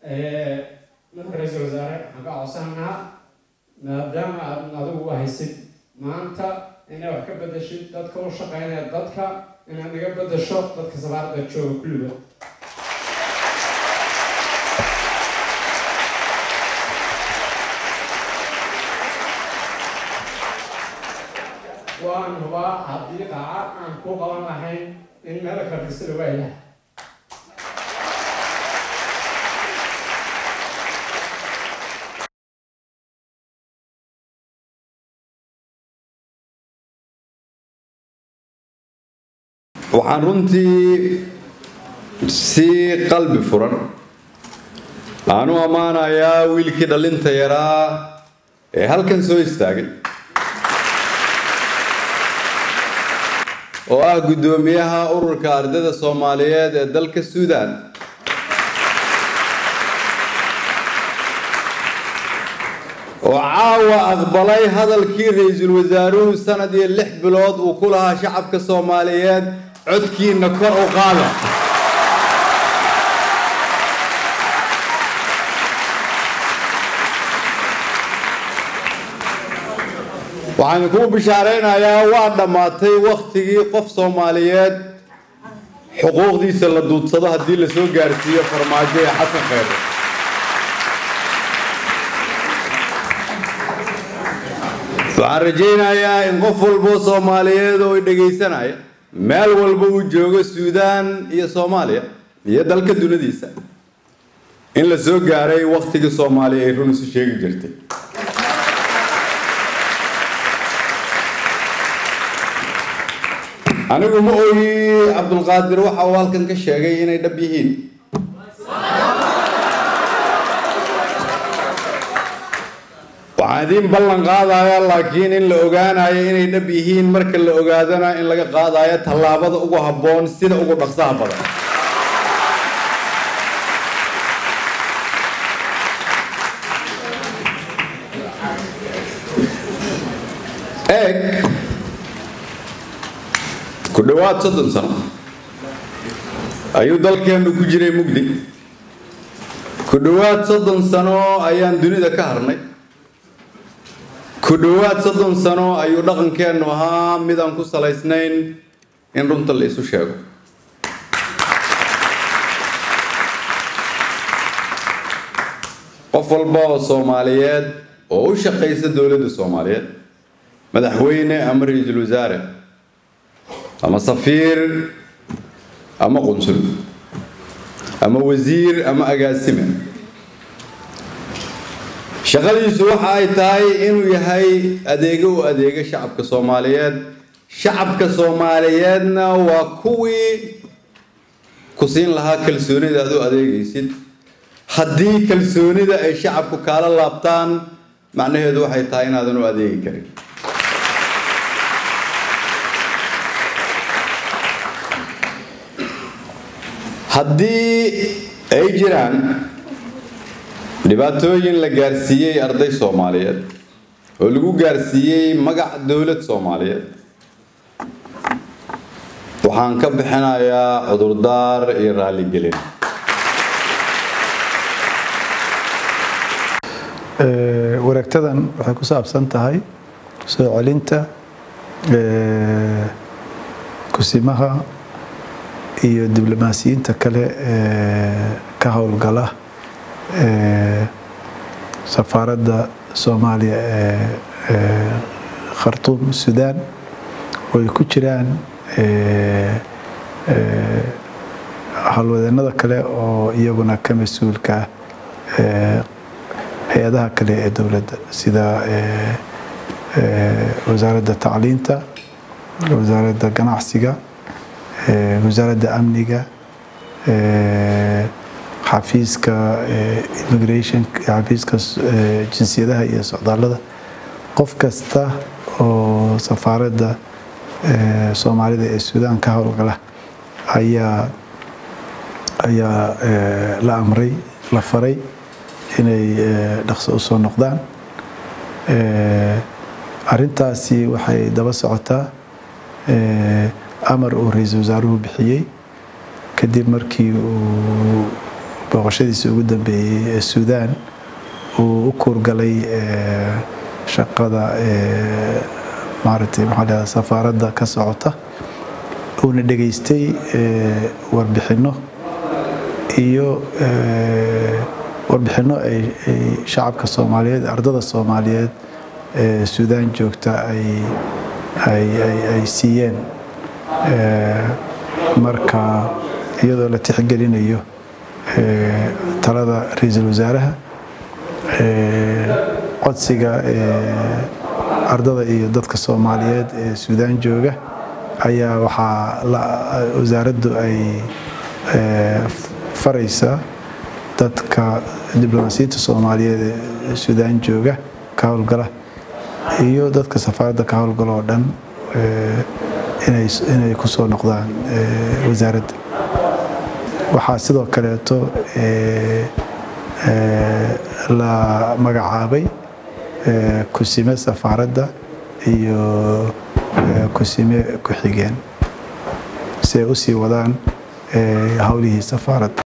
marka ra-iisul wasaare waxaan ka codsanaa maadaama aad adigu haysid maanta inaad wax ka bedeshid dadka u shaqeynaya dadka inaad naga bedesho dadka safaarada jooga kulligood waan hubaa haddii qaaca aan ku qaban lahayn in meel kardisada waayaha waxaan runtii si qalbi furan aan u ammaanayaa wiilkii dhalinta yaraa ee halkan soo istaagay oo ah guddoomiyaha ururka ardayda soomaaliyeed ee dalka suudaan oo caawa aqbalay hadalkii ra-iisul wasaaruhu sanad iyo lix bilood uu ku lahaa shacabka soomaaliyeed codkiina kor u qaada waxaan kuu bishaaraynayaa waa dhammaatay wakhtigii qof soomaaliyeed xuquuqdiisa la duudsado haddii la soo gaarsiiyo farmaajo ee xasan kheyre waxaan rajaynayaa in qof walboo soomaaliyeed oo dhegaysanaya meel walba uu joogo suudaan iyo soomaaliya iyo dalka dunadiisa in la soo gaaray wakhtigii soomaaliya ay run isu sheegi jirtay anigu ma ogi cabdulqaadir waxa uu halkan ka sheegay inay dhab yihiin waxaan idiin ballan qaadaya laakiin in la ogaanayo inay dhab yihiin marka la ogaadana in laga qaadayo tallaabada ugu habboon sida ugu dhaqsaha badan eeg ku dhowaad soddon sano ayuu dalkeennu ku jiray mugdi ku dhowaad soddon sano ayaan dunida ka harnay ku dhowaad soddon sano ayuu dhaqankeennu ahaa mid aan ku salaysnayn in runta la isu sheego qof walba oo soomaaliyeed oo u shaqaysa dowladda soomaaliyeed madaxweyne ama ra-iisul wasaare ama safiir ama qunsul ama wasiir ama agaasime shaqadiisu waxa ay tahay inuu yahay adeego u adeega shacabka soomaaliyeed shacabka soomaaliyeedna waa kuwii ku siin lahaa kalsoonida aad u adeegaysid haddii kalsoonida ay shacabku kaala laabtaan macnaheedu waxay tahay inaadan u adeegi karin haddii ay jiraan dhibaatooyin la gaarsiiyey arday soomaaliyeed oo lagu gaarsiiyey magac dowlad soomaaliyeed waxaan ka bixinayaa cudurdaar iyo raaligelin wareegtadan waxay ku saabsan tahay soo celinta kusimaha iyo diblomaasiyiinta kale ee ka howlgala safaaradda soomaaliya ee khartuum suudaan oo ay ku jiraan howlwadeenada kale oo iyaguna ka mas-uulka ah hay-adaha kale ee dowladda sida wasaaradda tacliinta wasaaradda ganacsiga wasaaradda amniga xafiiska immigration xafiiska jinsiyadaha iyo socdaallada qof kasta oo safaaradda soomaalida ee suudaan ka howlgala ayaa ayaa la amray la faray inay dhaqso u soo noqdaan arintaasi waxay daba socotaa amar uu ra-iisul wasaaruhu bixiyey kadib markii uu booqashadiisa ugu dambeeyey ee suudaan uu u kuurgalay shaqada maaragtay maxaa lahahda safaaradda ka socota uuna dhegaystay warbixinno iyo warbixinno ay shacabka soomaaliyeed ardada soomaaliyeed ee suudaan joogta ay siiyeen marka iyadoo la tixgelinayo talada ra-iisul wasaaraha codsiga ardada iyo dadka soomaaliyeed ee suudaan jooga ayaa waxaa wasaaraddu ay faraysaa dadka diblomaasiyadda soomaaliyeed ee suudaan jooga ka howlgala iyo dadka safaaradda ka howlgala oo dhan inay ku soo noqdaan wasaaradda waxaa sidoo kaleeto la magacaabay kusime safaaradda iyo kusime ku-xigeen si ay u sii wadaan howlihii safaaradda